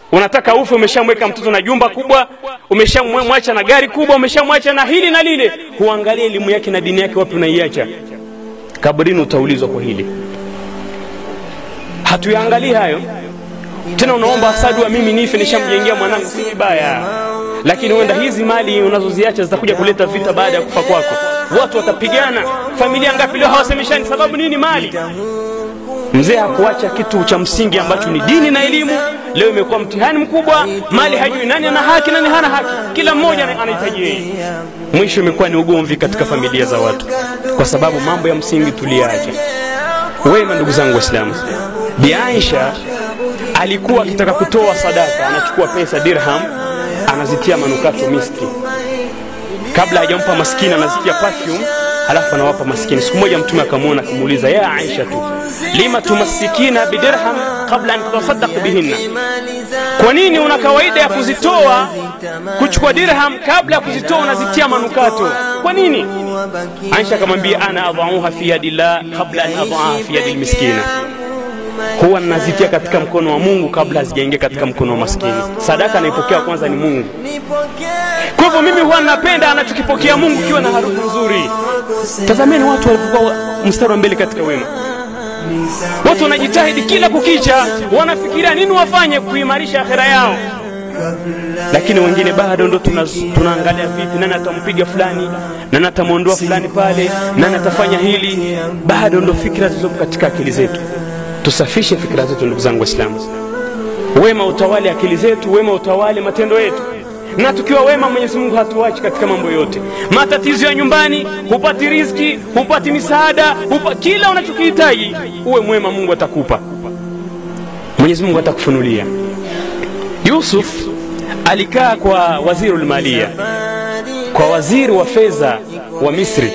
unataka ufe umeshamweka mtoto na jumba kubwa umeshamwacha na gari kubwa umeshamwacha na hili na lile huangalia elimu yake na dini yake wapi unaiacha kaburini utaulizwa kwa hili hatuyaangalii hayo tena unaomba asadi wa mimi nife nishamjengea mwanangu si vibaya lakini huenda hizi mali unazoziacha zitakuja kuleta vita baada ya kufa kwako watu watapigana familia ngapi leo hawasemeshani sababu nini mali mzee hakuacha kitu cha msingi ambacho ni dini na elimu leo imekuwa mtihani mkubwa mali hajui nani ana haki nani hana haki kila mmoja anahitaji yeye mwisho imekuwa ni ugomvi katika familia za watu kwa sababu mambo ya msingi tuliacha wema ndugu zangu waislamu bi aisha alikuwa akitaka kutoa sadaka anachukua pesa dirham anazitia manukato miski kabla hajampa maskini anazitia perfume halafu anawapa maskini siku moja mtume akamwona akamuuliza ya aisha tu lima tumassikina bidirham kabla an tutasaddaq bihinna kwa nini una kawaida ya kuzitoa kuchukua dirham kabla ya kuzitoa unazitia manukato kwa nini aisha akamwambia ana adauha fi yadillah kabla an adaaha fi yadi lmiskina huwa ninazitia katika mkono wa mungu kabla hazijaingia katika mkono wa maskini sadaka anaipokea kwanza ni mungu kwa hivyo mimi huwa napenda anachokipokea mungu kiwa na harufu nzuri tazameni watu walivyokuwa mstari wa mbele katika wema watu wanajitahidi kila kukicha wanafikiria nini wafanye kuimarisha akhera yao lakini wengine bado ndo tuna, tunaangalia vipi nani atampiga fulani nani atamwondoa fulani pale nani atafanya hili bado ndo fikira zilizopo katika akili zetu tusafishe fikira zetu ndugu zangu waislamu wema utawale akili zetu wema utawale matendo yetu na tukiwa wema mwenyezi mungu hatuachi katika mambo yote matatizo ya nyumbani hupati riziki hupati misaada hupa, kila unachokihitaji uwe mwema mungu atakupa mwenyezi mungu atakufunulia yusuf alikaa kwa waziri ulmalia kwa waziri wa fedha wa misri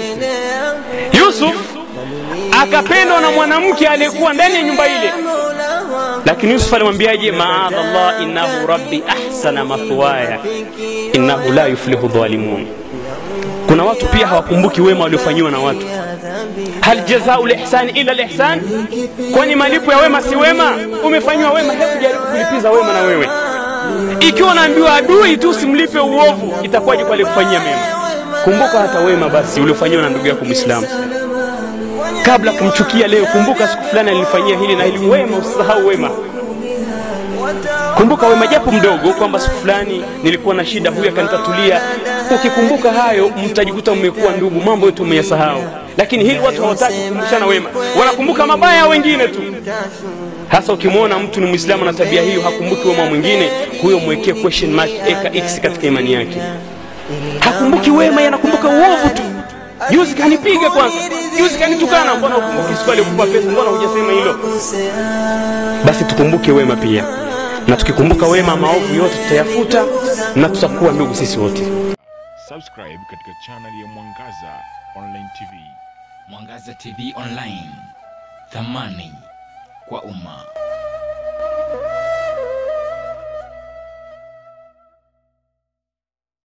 yusuf akapendwa na mwanamke aliyekuwa ndani ya nyumba ile lakini yusuf alimwambiaje maadha llah innahu rabbi ahsana mathwaya innahu la yuflihu dhalimun kuna watu pia hawakumbuki wema waliofanyiwa na watu hal jazau lihsani ila lihsan kwani malipo ya wema si wema umefanyiwa wema hebu jaribu kulipiza wema na wewe ikiwa unaambiwa adui tu simlipe uovu itakuwaje kwa aliyekufanyia mema kumbuka hata wema basi uliofanyiwa na ndugu yako mwislamu kabla kumchukia leo kumbuka siku fulani alifanyia hili na hili wema usisahau wema kumbuka wema japo mdogo kwamba siku fulani nilikuwa na shida huyu akanitatulia ukikumbuka hayo mtajikuta mmekuwa ndugu mambo yote umeyasahau lakini hili watu hawataki kukumbushana wema wanakumbuka mabaya wengine tu hasa ukimwona mtu ni mwislamu na tabia hiyo hakumbuki wema mwingine huyo mwekee question mark eka x katika imani yake hakumbuki wema yanakumbuka uovu tu juzi kanipiga kwanza juzi kanitukana mbona ukumbuki siku alikupa pesa mbona hujasema hilo basi tukumbuke wema pia na tukikumbuka wema maovu yote tutayafuta na tutakuwa ndugu sisi wote subscribe katika channel ya mwangaza online tv Mwangaza TV Online, thamani kwa umma.